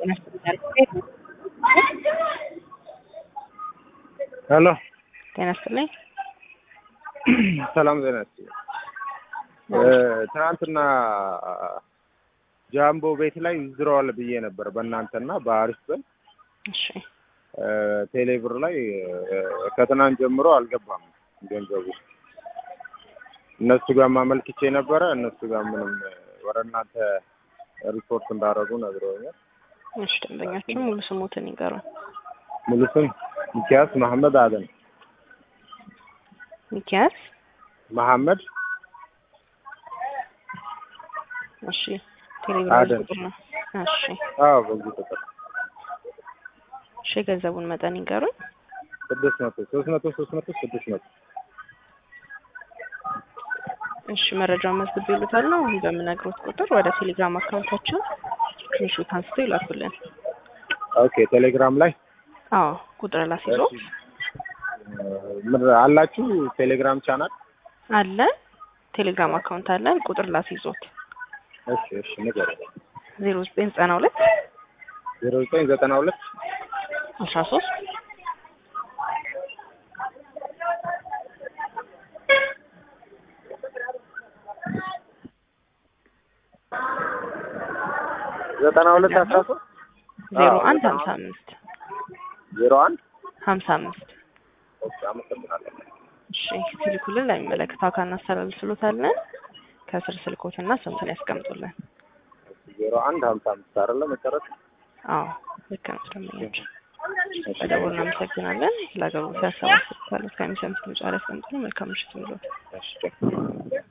ሄሎ ጤና ይስጥልኝ። ሰላም ዜና ትናንትና ጃምቦ ቤት ላይ ይዝረዋል ብዬ ነበር በእናንተና በአሪፍ በል እሺ ቴሌብር ላይ ከትናንት ጀምሮ አልገባም ገንዘቡ። እነሱ ጋር ማመልክቼ ነበረ። እነሱ ጋር ምንም ወደ እናንተ ሪፖርት እንዳደረጉ ነግረውኛል። እሺ ደንበኛችን ሙሉ ስሙትን ይንገሩን። ሙሉ ስም ሚኪያስ መሐመድ አደም ሚኪያስ መሐመድ እሺ ቴሌብር አደም። ቁጥር ነው። እሺ አዎ በዚህ ቁጥር እሺ የገንዘቡን መጠን ይንገሩን። ስድስት መቶ ሶስት መቶ ሶስት መቶ ስድስት መቶ እሺ መረጃውን መዝግብ ይሉታል ነው በምነግሮት ቁጥር ወደ ቴሌግራም አካውንታችን ስክሪንሾት አንስቶ ይላኩልን። ኦኬ ቴሌግራም ላይ አዎ ቁጥር ላስይዞ ምን አላችሁ ቴሌግራም ቻናል? አለ ቴሌግራም አካውንት አለን። ቁጥር ላስይዞት እሺ እሺ ንገረኝ። ዜሮ ዘጠኝ ዘጠና ሁለት ዜሮ ዘጠኝ ዘጠና ሁለት አስራ ሶስት ዘጠና ሁለት አስራ ሶስት ዜሮ አዎ፣ አንድ ዘጠና ሀምሳ አምስት ዜሮ አንድ ሀምሳ አምስት ኦኬ አመሰግናለሁ። እሺ ሲልኩልን ለሚመለከተው አካል እናስተላልፍሎታለን። ከስር ስልኮትና ስምትን ያስቀምጡልን። ዜሮ አንድ ሀምሳ አምስት አይደለ መጨረሻ? አዎ ልክ ነው። ደንበኛችን በደውል እናመሰግናለን። ለአገልግሎት ያሰባሰብ ካሉት ከሚሰሙት ምጫ ላይ ያስቀምጡልን። መልካም ምሽት ይሁንልዎት። እሺ